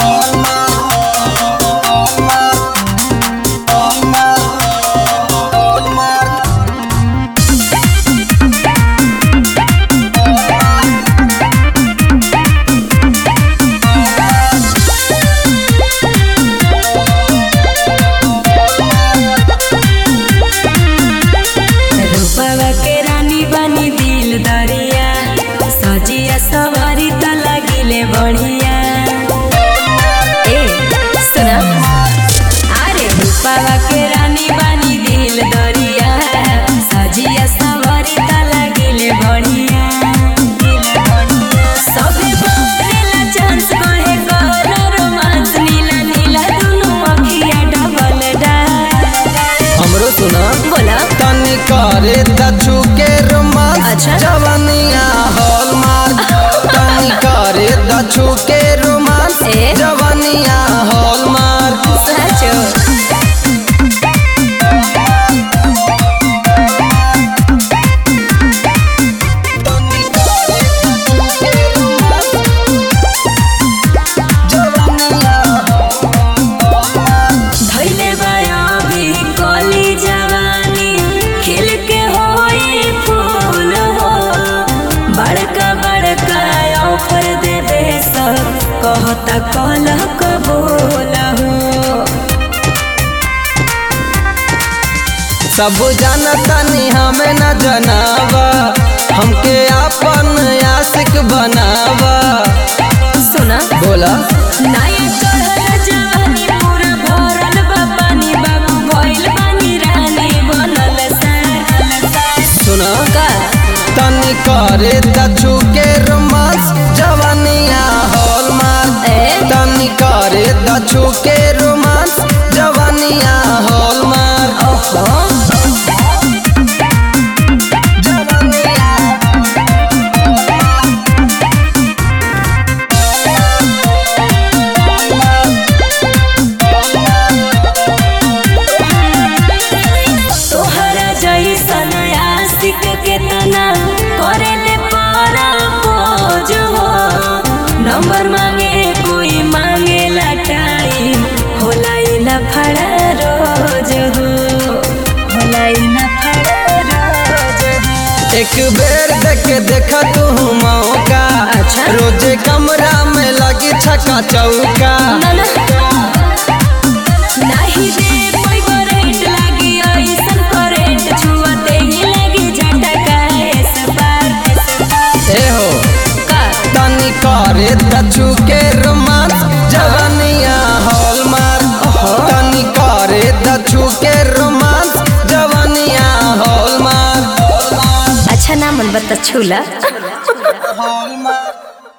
रूपवा के रानी बनी दिल दरिया सजिया सवारी त लागिले बढ़िया ए सुना अरे रूपवा के रानी बनी दिल दरिया सजिया सवारी त लागिले बढ़िया सबे बोलेला चांस कहे कर रोमांस नीला नीला दुनु अखिया डबल डा हमरो सुना बोला तनी करे दछु के रोमांस अच्छा। जवानिया हॉलमार्क तनी करे दछु के रोमांस ए? जवानिया हॉलमार्क साचो धैले बयाबी कली जवानी खिल के होई फूल हो बड़का बड़का ऑफर देबे सब कहता कल कबूल हो सब जानतानी हमें न जनावा हमके अपन आशिक बनावा सुना बोला नया चढ़ल जवानी पूरा भरल बा पानी बाबू भइल बानी रानी बनल सार सुना का तनी करे दछु के रोमांस जवानिया हॉलमार्क ए? तनी करे दछु के रोमांस जवानिया हॉलमार्क ओहो तोहरा जैसन आशिक केतना करेले पारा खोज हो नंबर मांगे कोई मांगे टाइम होला ई लफड़ा रोज हो होला ई लफड़ा रोज हो एक बेर देख देखा तू मौका अच्छा। रोजे कमरा में लगी छका चौका ना ना नाही दे कोई करेंट लागी ऐसन करेंट छुअते ही लगी झटका एस पार एस पार ए हो का तनी करे दछु के रोमांस जवानिया हॉलमार्क तनी करे दछु के रोमांस जवानिया हॉलमार्क अच्छा ना मन बता छूला हॉलमार्क